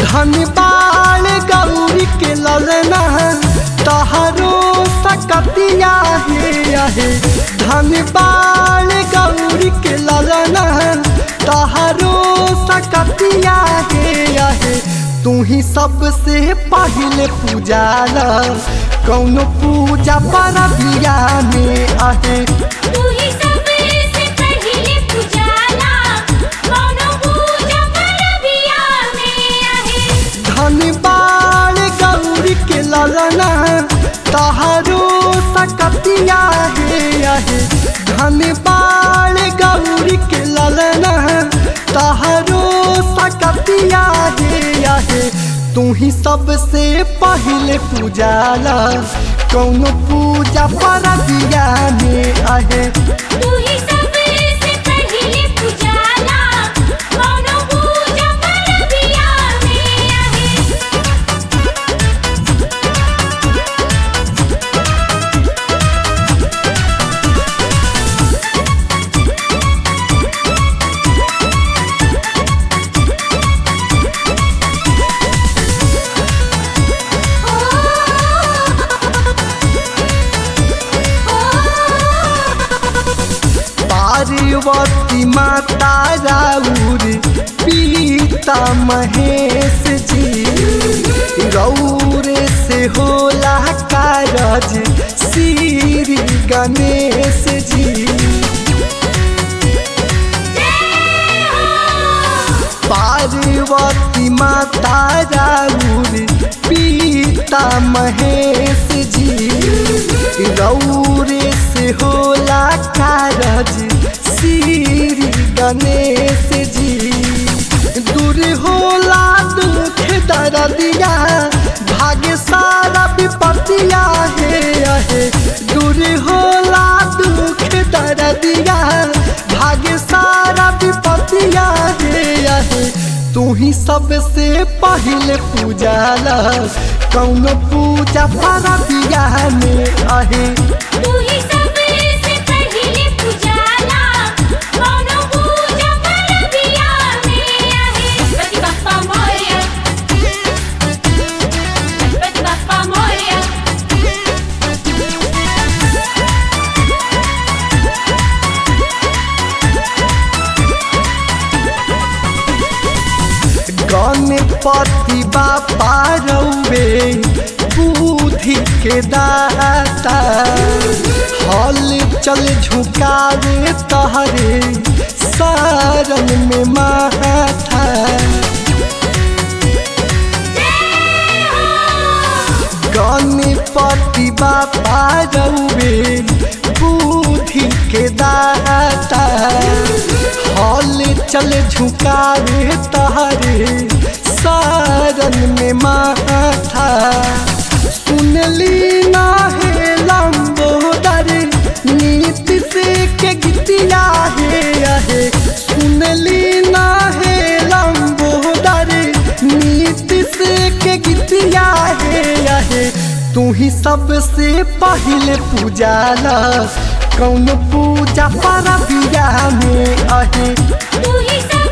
धन बाल गौरी के ललना तहरो सकतिया हे आहे धन बाल गौरी के ललना तहरो सकतिया हे आहे तू ही सबसे पहले पूजाला कौनो पूजा पर बिया में आहे तू ही सबसे पहिले पूजाला कौनो पूजा परबिया में आहे धन बाल गौरी के ललना तहारो सकतिया हे आहे धन बाल गौरी के ललना तहारो सकतिया हे आहे तू ही सबसे पहले पूजाला कौनो पूजा पर दिया में आहे तू ही सबसे पहिले पूजाला कौनो पूजा परबिया में आहे पार्वती माता राउर पीता महेश जी गौर से होला कारज श्री गणेश जी पार्वती माता राउर पीता महेश जी गौर से होला कारज श्री गणेश जी दूर होला दुख दर्दिया भाग्य सारा विपत्तिया हे आहे दूर होला दुख दर्दिया भाग्य सारा विपत्तिया हे आहे तू ही सबसे पहले पूजाला कौनो पूजा पारा बिया में आहे तू ही सबसे पहिले पूजाला कौनो पूजा परबिया में आहे गणपति बाप्पा मोरया गणपति बाप्पा मोरया गणपति बापा रौवे बुद्धि के दाता हल चल झुकावे तहरे सारन में माथा गणपति बापा रौवे बुद्धि के दाता हल चल झुकावे तहरे सारन में माथा सुनली ना हे लंबोदर नीति से के गीतिया हे आहे सुनली ना हे लंबोदर नीति से के गीतिया हे आहे तू ही सबसे पहले पूजाला कौन पूजा पर बिया में आहे तू ही सब